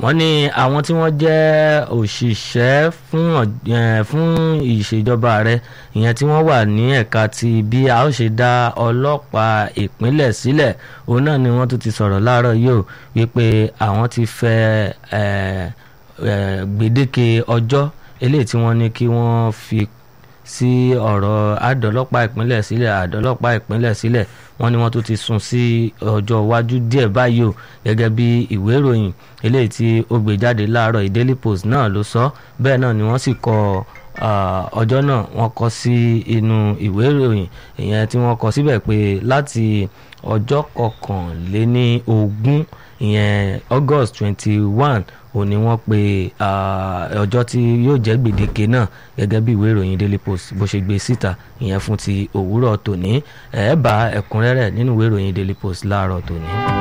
wọ́n ní àwọn tí wọ́n jẹ́ òṣìṣẹ́ fún ọ̀- eh, fún ìṣèjọba ààrẹ ìyẹn tí wọ́n wà ní ẹ̀ka ti bí a ó ṣe dá ọlọ́pàá ìpínlẹ̀ sílẹ̀ òun náà ni wọ́n tún ti sọ̀rọ̀ láàárọ̀ yìí ó wípé àwọn ti fẹ́ eh, eh, gbèdéke ọjọ́ eléyìí tí wọ́n ní kí wọ́n fi sí ọ̀rọ̀ àdọ́lọ́pàá ìpínlẹ̀ sílẹ̀ àdọ́lọ́pàá ìpínlẹ̀ sílẹ̀ wọ́n ní wọ́n tún ti sún sí ọjọ́ iwájú díẹ̀ báyìí o gẹ́gẹ́ bí ìwé ìròyìn eléyìí tí ó gbé jáde láàárọ̀ yìí Daily Post náà ló sọ bẹ́ẹ̀ náà ni wọ́n sì kọ ah, ọjọ́ náà wọ́n kọ sí inú ìwé ìròyìn ìyẹn tí wọ́n kọ síbẹ̀ pé láti ọjọ́ kọkànléní ogún ìyẹn August twenty one òun ni wọ́n pe ah, ọjọ́ tí yóò jẹ́ gbèdéke náà gẹ́gẹ́ bí ìwé ìròyìn Daily Post bó ṣe gbé síta ìyẹn fún ti òwúrọ̀ tòní ẹ̀ bá ẹ̀kúnrẹ́rẹ́ nínú ìwé ìròyìn Daily Post láàárọ̀ tòní.